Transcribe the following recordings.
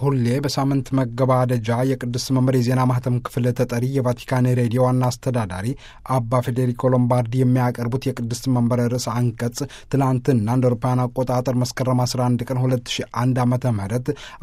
ሁሌ በሳምንት መገባደጃ የቅዱስ መምህር የዜና ማህተም ክፍል ተጠሪ የቫቲካን ሬዲዮ ዋና አስተዳዳሪ አባ ፌዴሪኮ ሎምባርዲ የሚያቀርቡት የቅዱስ መንበር ርዕሰ አንቀጽ ትላንትና እንደ አውሮፓውያን አቆጣጠር መስከረም 11 ቀን 2001 ዓ ም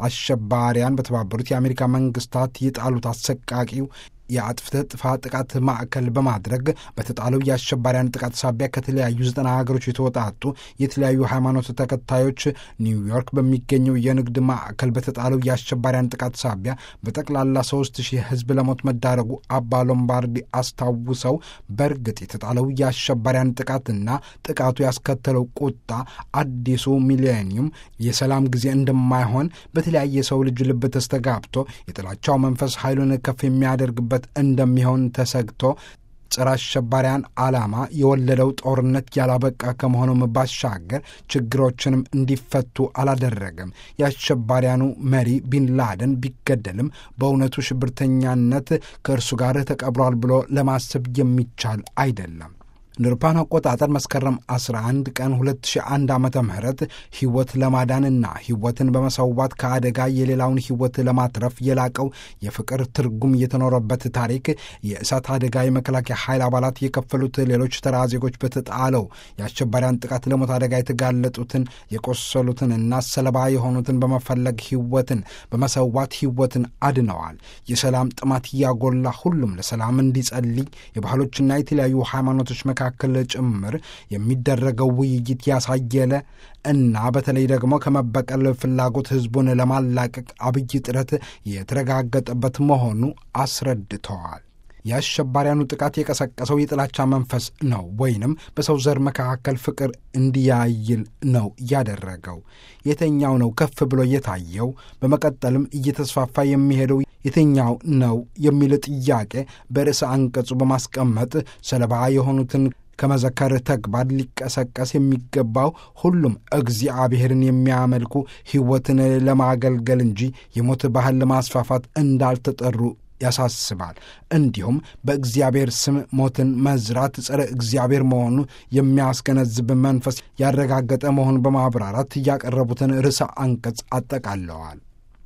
አሸባሪያን በተባበሩት የአሜሪካ መንግስታት የጣሉት አሰቃቂው የአጥፍተ ጥፋት ጥቃት ማዕከል በማድረግ በተጣለው የአሸባሪያን ጥቃት ሳቢያ ከተለያዩ ዘጠና ሀገሮች የተወጣጡ የተለያዩ ሃይማኖት ተከታዮች ኒውዮርክ በሚገኘው የንግድ ማዕከል በተጣለው የአሸባሪያን ጥቃት ሳቢያ በጠቅላላ ሶስት ሺህ ሕዝብ ለሞት መዳረጉ አባ ሎምባርዲ አስታውሰው በእርግጥ የተጣለው የአሸባሪያን ጥቃትና ጥቃቱ ያስከተለው ቁጣ አዲሱ ሚሌኒየም የሰላም ጊዜ እንደማይሆን በተለያየ ሰው ልጅ ልብ ተስተጋብቶ የጥላቻው መንፈስ ኃይሉን ከፍ የሚያደርግበት እንደሚሆን ተሰግቶ ጸረ አሸባሪያን ዓላማ የወለደው ጦርነት ያላበቃ ከመሆኑም ባሻገር ችግሮችንም እንዲፈቱ አላደረገም። የአሸባሪያኑ መሪ ቢንላደን ቢገደልም በእውነቱ ሽብርተኛነት ከእርሱ ጋር ተቀብሯል ብሎ ለማሰብ የሚቻል አይደለም። እንደ አውሮፓውያን አቆጣጠር መስከረም 11 ቀን 2001 ዓ ም ሕይወት ለማዳንና ሕይወትን በመሰዋት ከአደጋ የሌላውን ሕይወት ለማትረፍ የላቀው የፍቅር ትርጉም የተኖረበት ታሪክ የእሳት አደጋ የመከላከያ ኃይል አባላት የከፈሉት ሌሎች ተራ ዜጎች በተጣለው የአሸባሪያን ጥቃት ለሞት አደጋ የተጋለጡትን የቆሰሉትንና ሰለባ የሆኑትን በመፈለግ ሕይወትን በመሰዋት ሕይወትን አድነዋል። የሰላም ጥማት እያጎላ ሁሉም ለሰላም እንዲጸልይ የባህሎችና የተለያዩ ሃይማኖቶች መካከል መካከል ጭምር የሚደረገው ውይይት ያሳየለ እና በተለይ ደግሞ ከመበቀል ፍላጎት ሕዝቡን ለማላቀቅ አብይ ጥረት የተረጋገጠበት መሆኑ አስረድተዋል። የአሸባሪያኑ ጥቃት የቀሰቀሰው የጥላቻ መንፈስ ነው ወይንም በሰው ዘር መካከል ፍቅር እንዲያይል ነው ያደረገው። የትኛው ነው ከፍ ብሎ የታየው? በመቀጠልም እየተስፋፋ የሚሄደው የትኛው ነው የሚል ጥያቄ በርዕሰ አንቀጹ በማስቀመጥ ሰለባ የሆኑትን ከመዘከር ተግባር ሊቀሰቀስ የሚገባው ሁሉም እግዚአብሔርን የሚያመልኩ ሕይወትን ለማገልገል እንጂ የሞት ባህል ለማስፋፋት እንዳልተጠሩ ያሳስባል። እንዲሁም በእግዚአብሔር ስም ሞትን መዝራት ጸረ እግዚአብሔር መሆኑ የሚያስገነዝብ መንፈስ ያረጋገጠ መሆኑን በማብራራት ያቀረቡትን ርዕሰ አንቀጽ አጠቃለዋል።